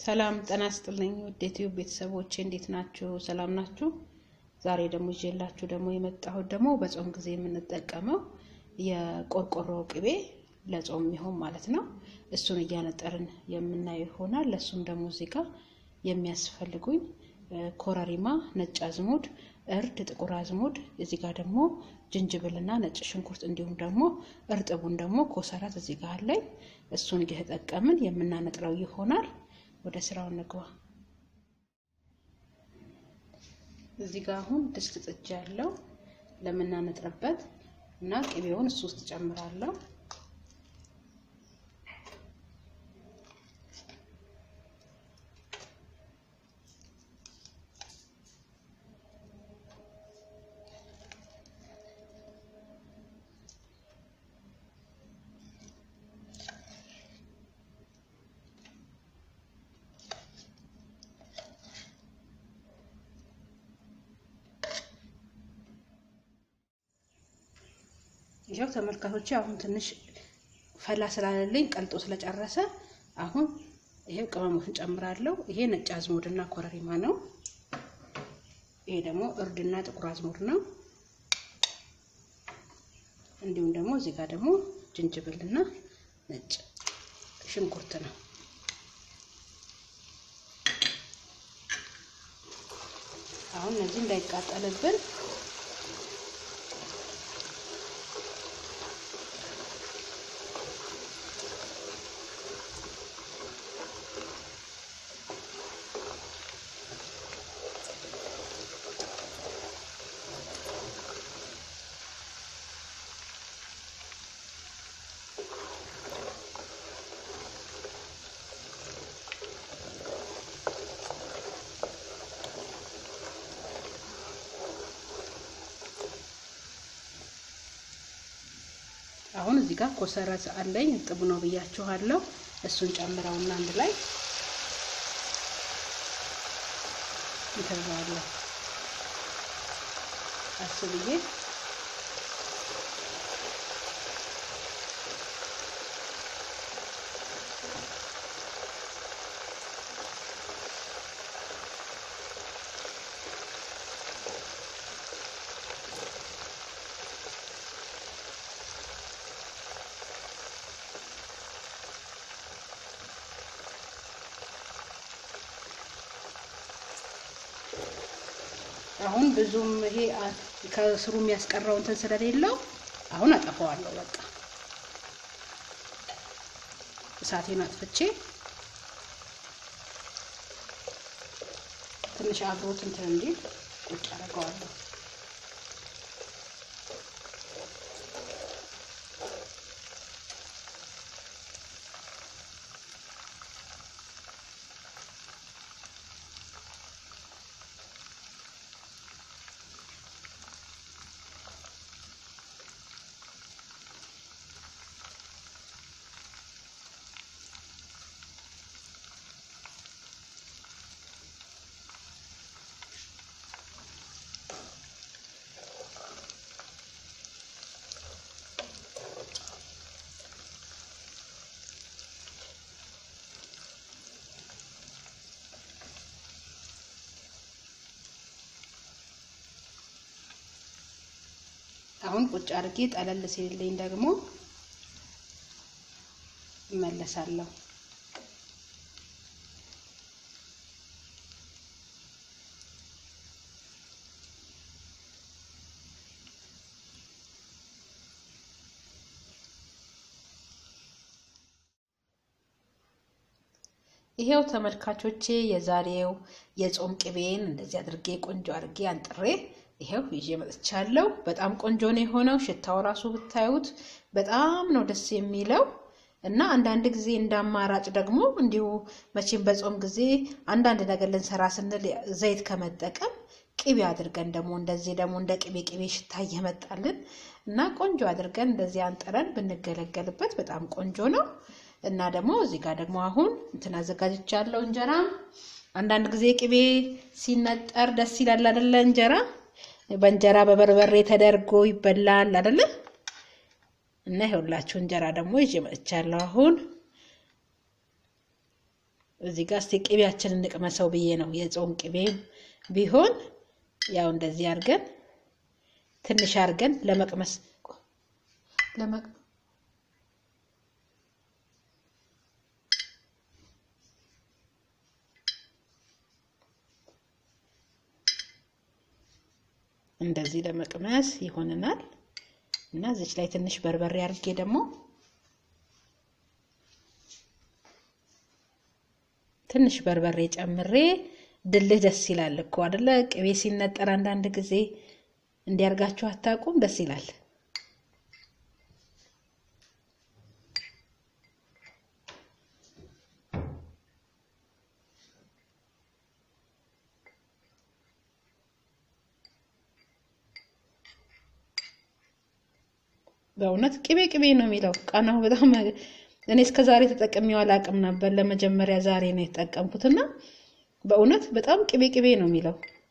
ሰላም ጤና ይስጥልኝ ውድ ዩቲዩብ ቤተሰቦቼ እንዴት ናችሁ? ሰላም ናችሁ? ዛሬ ደግሞ ይዤላችሁ ደግሞ የመጣሁት ደግሞ በጾም ጊዜ የምንጠቀመው የቆርቆሮ ቅቤ ለጾም የሚሆን ማለት ነው። እሱን እያነጠርን የምናየው ይሆናል። ለእሱም ደግሞ እዚህ ጋር የሚያስፈልጉኝ ኮረሪማ፣ ነጭ አዝሙድ፣ እርድ፣ ጥቁር አዝሙድ እዚህ ጋር ደግሞ ጅንጅብልና ነጭ ሽንኩርት እንዲሁም ደግሞ እርጥቡን ደግሞ ኮሰረት እዚህ ጋር አለኝ። እሱን እየተጠቀምን የምናነጥረው ይሆናል። ወደ ስራው እንግባ። እዚህ ጋር አሁን ድስት ጥጃ ያለው ለምናነጥርበት እና ቅቤውን እሱ ውስጥ ጨምራለሁ። ይኸው ተመልካቾች አሁን ትንሽ ፈላ ስላለልኝ ቀልጦ ስለጨረሰ አሁን ይሄው ቅመሞችን ጨምራለሁ። ይሄ ነጭ አዝሙድና ኮረሪማ ነው። ይሄ ደግሞ እርድና ጥቁር አዝሙድ ነው። እንዲሁም ደግሞ እዚህ ጋር ደግሞ ጅንጅብልና ነጭ ሽንኩርት ነው። አሁን እነዚህ እንዳይቃጠልብን አሁን እዚህ ጋር ኮሰረት አለኝ እርጥብ ነው ብያችኋለሁ። እሱን ጨምረውና አንድ ላይ እንተዋለሁ አስብዬ አሁን ብዙም ይሄ ከስሩ የሚያስቀረው እንትን ስለሌለው አሁን አጠፋዋለሁ። በቃ እሳቴን አጥፍቼ ትንሽ አብሮት እንትን እንዲል ቁጭ አደርገዋለሁ። አሁን ቁጭ አድርጌ ጠለል ሲልልኝ ደግሞ እመለሳለሁ። ይሄው ተመልካቾቼ የዛሬው የጾም ቅቤን እንደዚህ አድርጌ ቆንጆ አድርጌ አንጥሬ ይሄው ይዤ መጥቻለሁ። በጣም ቆንጆ ነው የሆነው። ሽታው ራሱ ብታዩት በጣም ነው ደስ የሚለው እና አንዳንድ ጊዜ እንደ አማራጭ ደግሞ እንዲሁ መቼም በጾም ጊዜ አንዳንድ ነገር ልንሰራ ስንል ዘይት ከመጠቀም ቅቤ አድርገን ደግሞ እንደዚህ ደግሞ እንደ ቅቤ ቅቤ ሽታ እየመጣልን እና ቆንጆ አድርገን እንደዚህ አንጥረን ብንገለገልበት በጣም ቆንጆ ነው እና ደግሞ እዚህ ጋር ደግሞ አሁን እንትን አዘጋጅቻለሁ እንጀራ። አንዳንድ ጊዜ ቅቤ ሲነጠር ደስ ይላል አይደለ? እንጀራ በእንጀራ በበርበሬ ተደርጎ ይበላል አይደለ? እና ይኸውላችሁ እንጀራ ደግሞ ይዤ መጥቻለሁ። አሁን እዚህ ጋር እስቲ ቅቤያችንን እንቅመሰው ብዬ ነው። የጾም ቅቤ ቢሆን ያው እንደዚህ አድርገን ትንሽ አድርገን ለመቅመስ እንደዚህ ለመቅመስ ይሆንናል እና እዚች ላይ ትንሽ በርበሬ አድርጌ ደግሞ ትንሽ በርበሬ ጨምሬ ድልህ ደስ ይላል እኮ አደለ? ቅቤ ሲነጠር አንዳንድ ጊዜ እንዲያርጋችሁ አታውቁም? ደስ ይላል። በእውነት ቅቤ ቅቤ ነው የሚለው ቃናው በጣም እኔ እስከ ዛሬ ተጠቅሜው አላውቅም ነበር። ለመጀመሪያ ዛሬ ነው የተጠቀምኩትና በእውነት በጣም ቅቤ ቅቤ ነው የሚለው።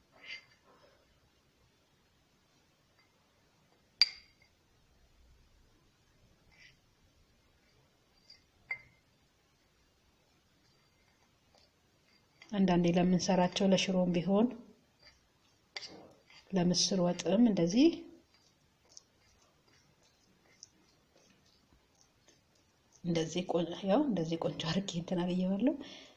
አንዳንዴ ለምንሰራቸው ለሽሮም ቢሆን ለምስር ወጥም እንደዚህ እንደዚህ ያው እንደዚህ ቆንጆ አድርጌ እንትን አብየዋለሁ።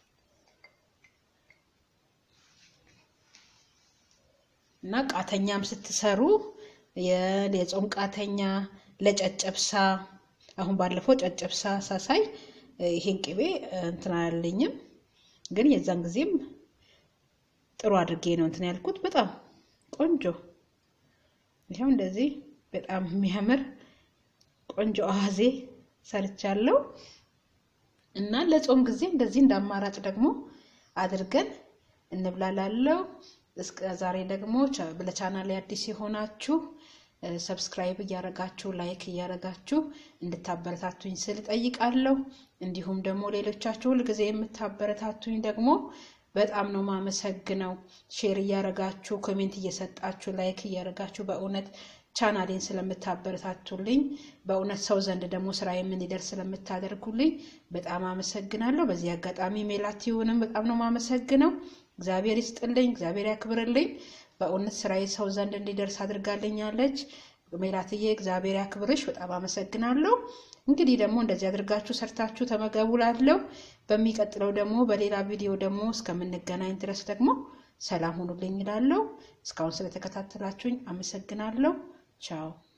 እና ቃተኛም ስትሰሩ የጾም ቃተኛ ለጨጨብሳ አሁን ባለፈው ጨጨብሳ ሳሳይ ይሄን ቅቤ እንትን አላለኝም፣ ግን የዛን ጊዜም ጥሩ አድርጌ ነው እንትን ያልኩት። በጣም ቆንጆ ይኸው እንደዚህ በጣም የሚያምር ቆንጆ አዋዜ ሰርቻለሁ እና ለጾም ጊዜ እንደዚህ እንደ አማራጭ ደግሞ አድርገን እንብላላለው። እስከ ዛሬ ደግሞ ለቻናል አዲስ የሆናችሁ ሰብስክራይብ እያረጋችሁ ላይክ እያረጋችሁ እንድታበረታቱኝ ስል ጠይቃለሁ። እንዲሁም ደግሞ ሌሎቻችሁ ሁልጊዜ የምታበረታቱኝ ደግሞ በጣም ነው ማመሰግነው። ሼር እያረጋችሁ ኮሜንት እየሰጣችሁ ላይክ እያረጋችሁ በእውነት ቻናሌን ስለምታበረታቱልኝ በእውነት ሰው ዘንድ ደግሞ ስራ የምንደርስ ስለምታደርጉልኝ በጣም አመሰግናለሁ። በዚህ አጋጣሚ ሜላቲውንም በጣም ነው ማመሰግነው። እግዚአብሔር ይስጥልኝ፣ እግዚአብሔር ያክብርልኝ። በእውነት ስራዬ ሰው ዘንድ እንዲደርስ አድርጋልኛለች። ሜላትዬ እግዚአብሔር ያክብርሽ፣ በጣም አመሰግናለሁ። እንግዲህ ደግሞ እንደዚህ አድርጋችሁ ሰርታችሁ ተመገቡ ላለው በሚቀጥለው ደግሞ በሌላ ቪዲዮ ደግሞ እስከምንገናኝ ድረስ ደግሞ ሰላም ሁኑልኝ እላለሁ። እስካሁን ስለተከታተላችሁኝ አመሰግናለሁ። ቻው